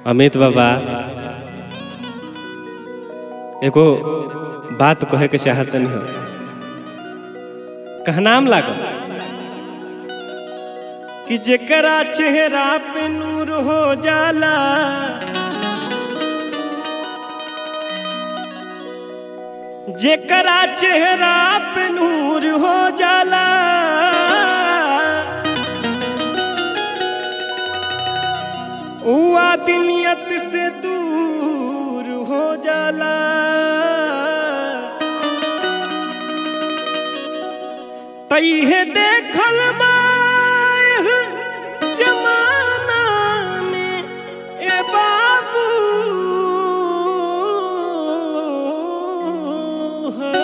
अमित बाबा एगो बात कहे के चाहत नहीं हो कहनाम लागल कि जेकरा चेहरा पे नूर हो जाला जेकरा चेहरा पे नूर हो जाला ऊ आदमियत से दूर हो जाला तैहे देखल बा एह जमाना में ए बाबू है।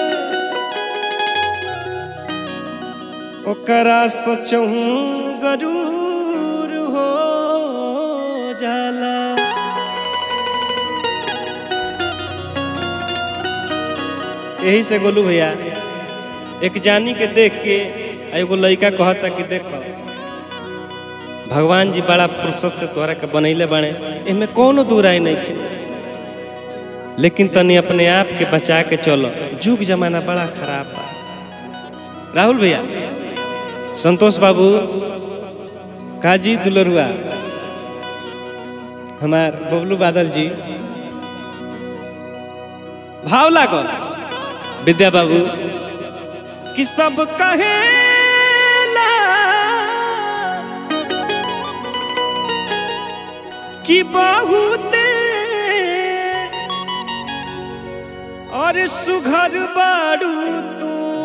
ओकरा सोचहूँ गरूर हो जाला यही से गोलू भैया एक जानी के देख के आ एगो लड़का कहता कि देखो भगवान जी बड़ा फुर्सत से तोहरा के बनैले बाड़े एमे कोनो दूराई नहीं थे लेकिन तनी अपने आप के बचा के चलो जुग जमाना बड़ा खराब बा राहुल भैया संतोष बाबू काजी दुलरुआ हमार बबलू बादल जी भाव लागल विद्या बाबू कि सब कहेला कि बहुते और सुघर बाड़ू तू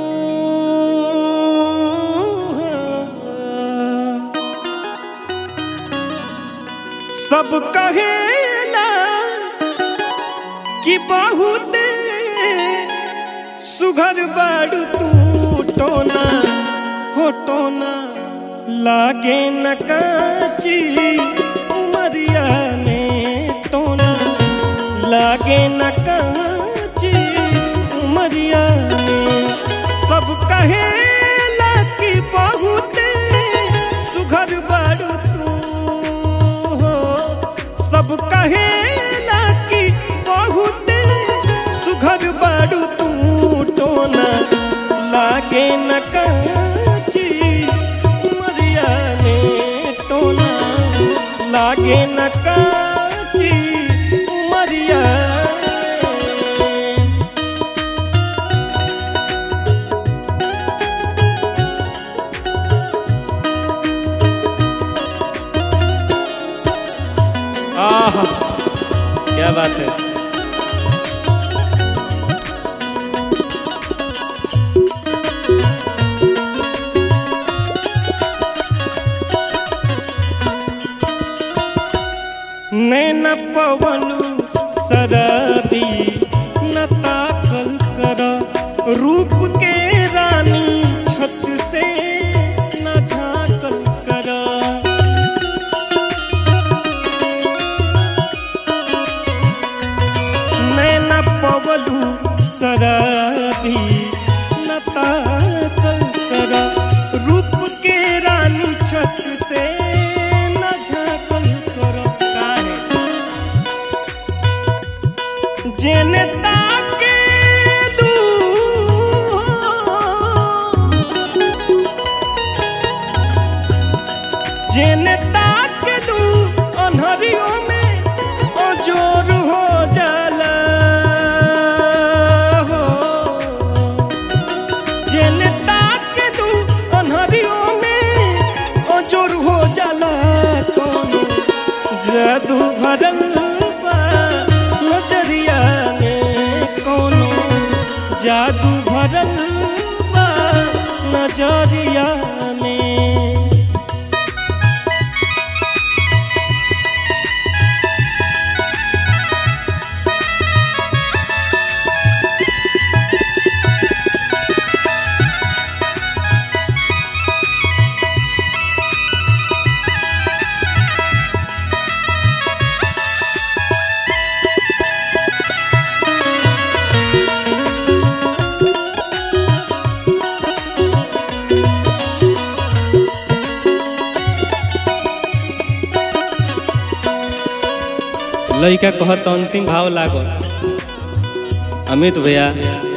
सब कहेला कि बहुते सुघर बाड़ू तू टोना हो टोना लागे न काची उमरिया में टोना लागे न काची उमरिया में सब कहेला कि बहुते सुघर बाड़ू तू हो सब कहेला कि बहुते सुघर बाड़ू तू टोना लागे न काची उमरिया में टोना लागे न काची उमरिया में। आहा क्या बात है नैन पवलू शराबी न ताकल कर रूप के रानी छत से न झाकल कर नैन पवलू शराबी न ताकल कर रूप के रानी छत से न झाकल कर काहे जेने ताके लू जेने ताके लू अनहरियों में अजोर हो जाला हो जेने ताके लू अनहरियों में अजोर हो जाला कोनो जादू भरल बा नजरिया में कोनो जादू भरल बा नजरिया में लड़का कहत अंतिम भाव लागो अमित भैया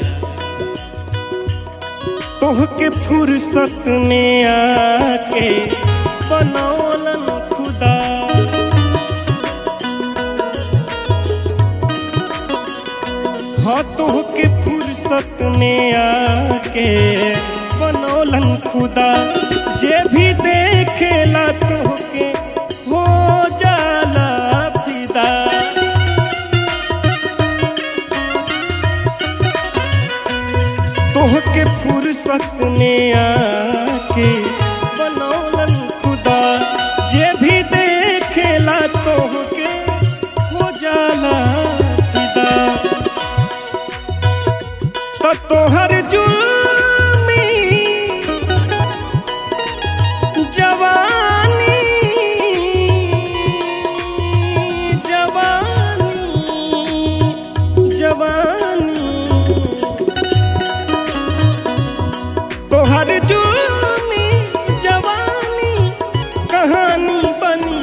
तोहके फुर्सत में आके बनौलन खुदा हाँ तोहके फुर्सत में आके बनौलन खुदा जे भी देखेला तोहके हो जाला फिदा तोहके फुर्सत में आके बनौलन खुदा जे भी देखेला तोहके हो जाला फिदा तो तोहर जुल्मी जवानी जवानी जवानी तोहर जुल्मी जवानी कहानी बनी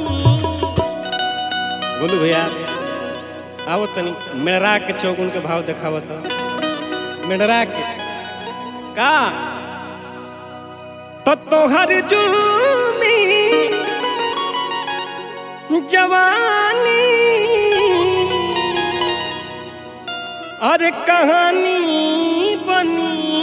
बोलू भैया आओ तनी मेड़रा के चौगुन के भाव देखावत मेड़रा के का तो तोहर जुल्मी जवानी अरे कहानी बनी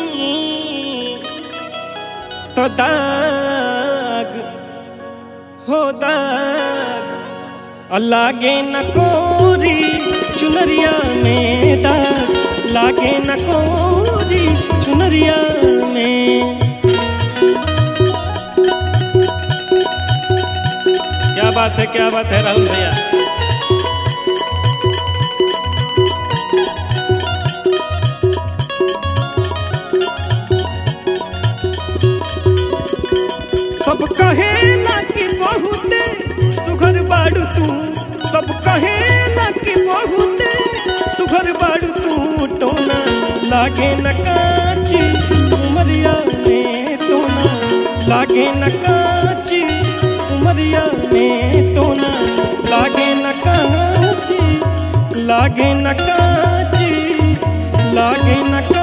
तो दाग हो दाग लागे न कोरी चुनरिया में दाग लागे न कोरी चुनरिया में क्या बात है क्या बात है राहुल भैया सब कहे ना कि बहुते सुघर बाड़ू तू सब कहे ना कि बहुते सुघर बाड़ू तू टोना लागे न काची उमरिया में टोना लागे न काची उमरिया में टोना लागे न काची लागे न काची लागे न